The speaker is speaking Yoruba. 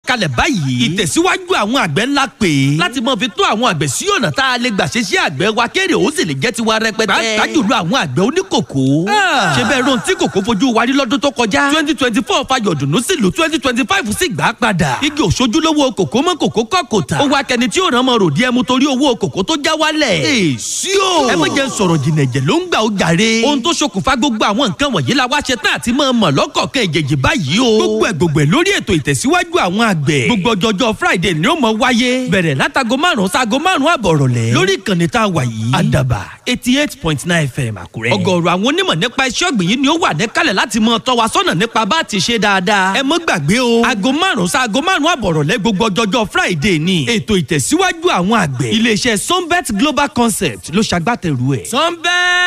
kalẹ̀ báyìí ìtẹ̀síwájú àwọn àgbẹ̀ ńlá pè é láti mọ fi tó àwọn àgbẹ̀ sí ọ̀nà tá a lè gbà ṣe sí àgbẹ̀ wa kéré ó sì lè jẹ́ tiwa rẹpẹtẹ. pàápàá jùlọ àwọn àgbẹ̀ oníkòkó. ṣé bẹ́ẹ̀ ron tí kòkó fojú wa rí lọ́dún tó kọjá. twenty twenty four fayọ̀ dùnú sí lu twenty twenty five sì gbà á padà. igi òṣojúlówó kòkó mọ́ kòkó kọ́ kò tà. ó wá kẹni tí ó ràn mọ́ ròdí ẹmu torí owó kòkó tó já wálẹ̀. èsì o. ẹ má jẹ́ sọ̀rọ̀ jìnnà ẹ̀jẹ̀ ló ń gbà ó jàre. ohun tó ṣokùnfà gbogbo àwọn nǹkan wọ̀nyí la wá ṣe tán àti mọ̀ mọ̀ lọ́kọ̀ọ̀kan ìjèjì báyìí o. gbogbo ẹ̀ gbogbo ẹ̀ lórí ètò ìtẹ̀síwájú àwọn àgbẹ̀. gbogbo ọjọ́jọ́ friday ni ó mọ wáyé. bẹ̀rẹ̀ látago márùn-ún sago márùn-ún àbọ̀ rọ̀lẹ́. lórí ìkànnì tá a wà yìí. àdàbà eighty eight point nine fm àkúrẹ́. ọ̀gọ̀ọ̀rọ̀ àwọn onímọ̀ nípa iṣẹ́ ọ̀gbìn yìí ni ó wà níkàlẹ̀ láti mọ tọ́ wa sọ́nà nípa bá a ti ṣe dáadáa. ẹ mọ́ gbàgbé o. aago márùn-ún sago márùn-ún àbọ̀ rọ̀lẹ́ gbogbo ọjọ́jọ́ friday ni. ètò ìtẹ̀síwájú àwọn àgbẹ̀. iléeṣẹ́ sunbet global concept ló ṣagbátẹrù ẹ̀. sunbet